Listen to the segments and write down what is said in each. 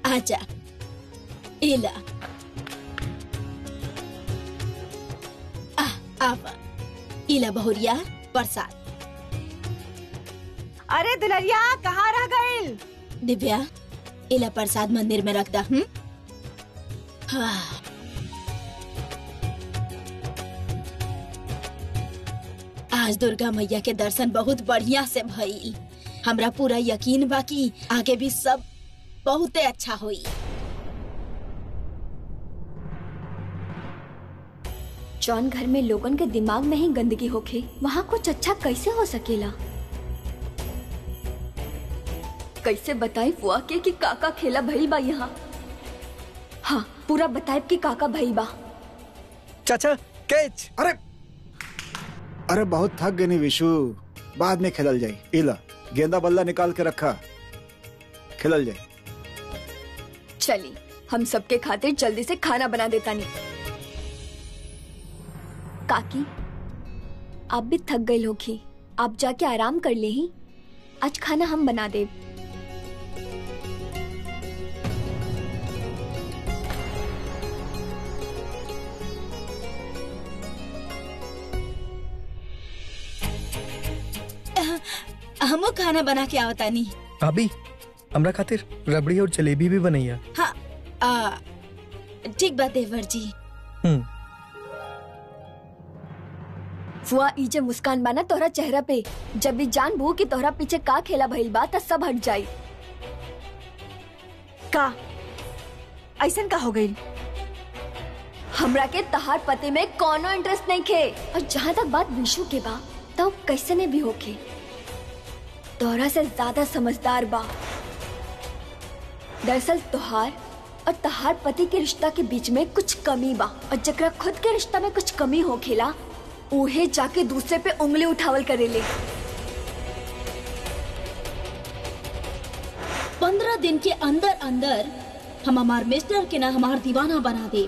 आजा इला आ आवा इला बहुरिया प्रसाद अरे दुलरिया कहाँ रह गइल दिव्या इला प्रसाद मंदिर में रख दा हम्म हाँ आज दुर्गा मैया के दर्शन बहुत बढ़िया से भइल हमरा पूरा यकीन बा कि आगे भी सब बहुते अच्छा होई जौन घर में लोगन के दिमाग में ही गंदगी होखे वहाँ कुछ अच्छा कैसे हो सकेला कैसे बताई फुआ के कि काका खेला भई बा यहाँ हाँ पूरा बताए कि काका भई बा चाचा कैच अरे अरे बहुत थक गई नी विशु बाद में खेलल जाई इला गेंदा बल्ला निकाल के रखा खेलल जाई चली हम सबके खातिर जल्दी से खाना बना देता नहीं काकी आप भी थक गई होगी आप जाके आराम कर ले ही आज खाना हम बना दे हमो खाना बना के आवतानी भाभी हमरा खातिर रबड़ी और जलेबी भी बनैया हाँ आ, ठीक बात देवर जी हम्म फुआ ई जे मुस्कान बाना तोहरा चेहरा पे जब भी जान बू कि तोहरा पीछे का खेला भइल बा त सब हट जाई का ऐसन का हो गइल हमरा के तहार पते में कोनो इंटरेस्ट नहीं खे और जहाँ तक बात विशु के बा तो कैसे ने भी होके तोहरा से ज्यादा समझदार बा दरअसल तोहार और तहार पति के रिश्ता के बीच में कुछ कमी बा और जकरा खुद के रिश्ता में कुछ कमी हो खेला उहे जाके दूसरे पे उंगली उठावल करेले पंद्रह दिन के अंदर अंदर हम हमार मिस्टर के ना हमार दीवाना बना दे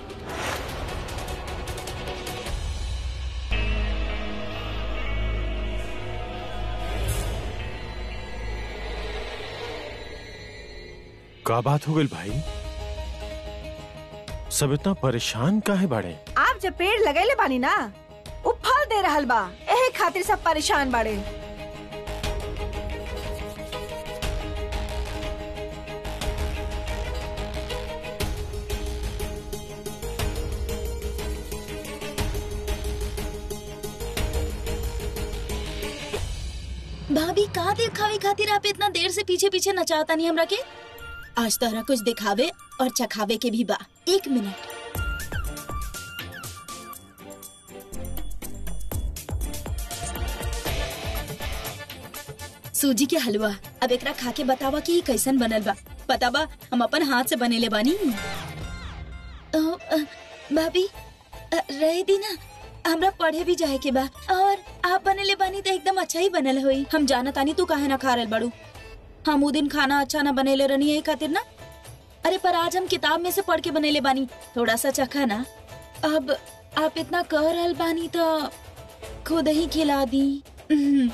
का बात हो गई भाई सब इतना परेशान काहे बाड़े आप जब पेड़ लगैले बानी ना उ फल दे रहल बा एहे खातिर सब परेशान बाड़े भाभी का दिखावे खातिर आप इतना देर से पीछे पीछे नचाता नहीं हमरा के आज तोहरा कुछ दिखावे और चखावे के भी बा एक मिनट सूजी के हलवा अब एकरा खा के बतावा कि ई कैसन बनल बा पता बा हम अपन हाथ से बनेले बानी अ, अ, भाभी अ, रहे दी ना हमरा पढ़े भी जाए के बा और आप बनेले बानी तो एकदम अच्छा ही बनल होई हम जाना तानी तू काहे ना खा रहल बाड़ू हम उ दिन खाना अच्छा ना बनेले रहनी यही खातिर ना अरे पर आज हम किताब में से पढ़ के बनेले बानी थोड़ा सा चखा ना अब आप इतना कह रहल बानी तो खुद ही खिला दी उम्म।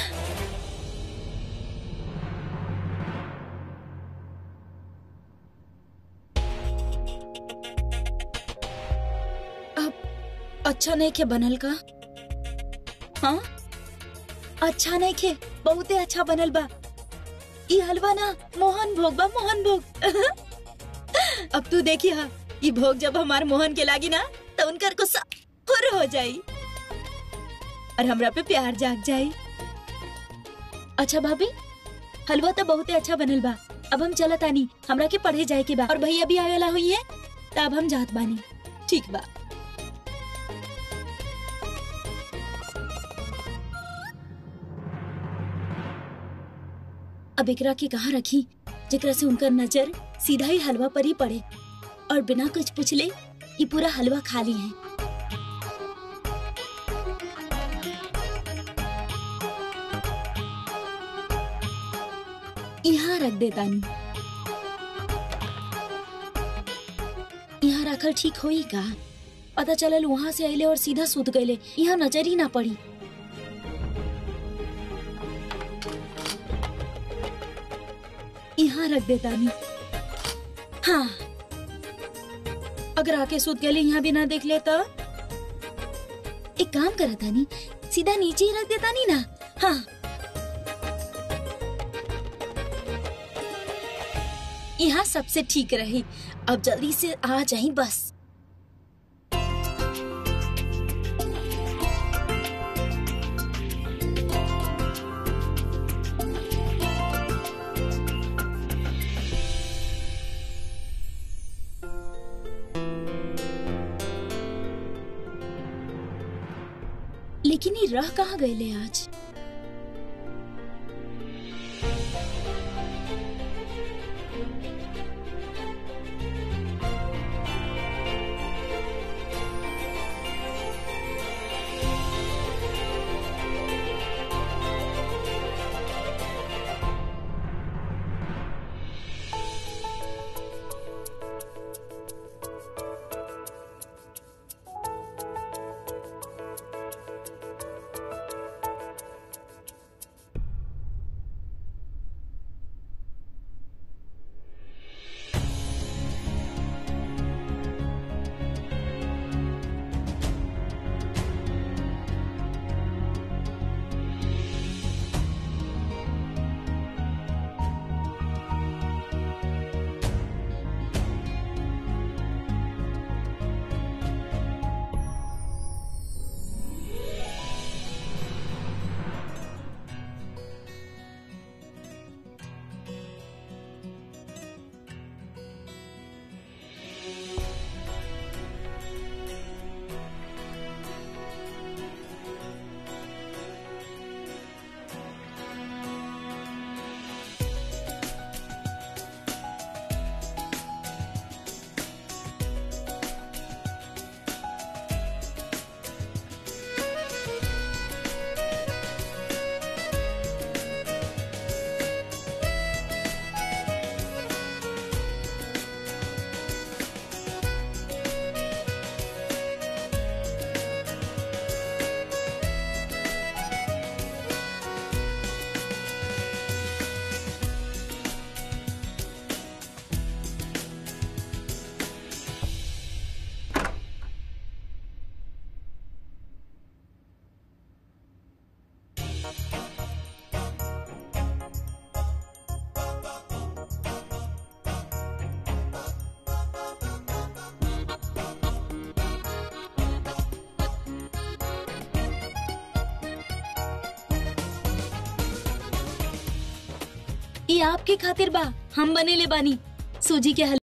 अब अच्छा नहीं खे बनल का हाँ अच्छा नहीं खे बहुते अच्छा बनल बा ई हलवा ना मोहन भोग बा मोहन भोग अब तू देखी हा ई भोग जब हमार मोहन के लागी ना तो उनकर गुस्सा फुर हो जाई और हमरा पे प्यार जाग जाई अच्छा भाभी हलवा तो बहुते अच्छा बनल बा अब हम चलत आनी हमरा के पढ़े जाए के बा और भैया भी आवेला हुई है तब हम जात बानी ठीक बा अब एकरा के कहाँ रखी जेकरा से उनका नजर सीधा ही हलवा पर ही पड़े और बिना कुछ पूछले ये पूरा हलवा खाली है यहाँ रख देता नहीं यहाँ रखल ठीक होई का पता चलल वहां से अले और सीधा सूत गए यहाँ नजर ही ना पड़ी यहाँ रख देता नहीं हाँ अगर आके सूत गली यहाँ भी ना देख ले तो एक काम करा तानी सीधा नीचे ही रख देता नहीं ना हाँ यहाँ सबसे ठीक रही अब जल्दी से आ जाई बस लेकिन ये रह कहाँ गए ले आज ये आपके खातिर बा हम बने ले बानी सूजी के हलवा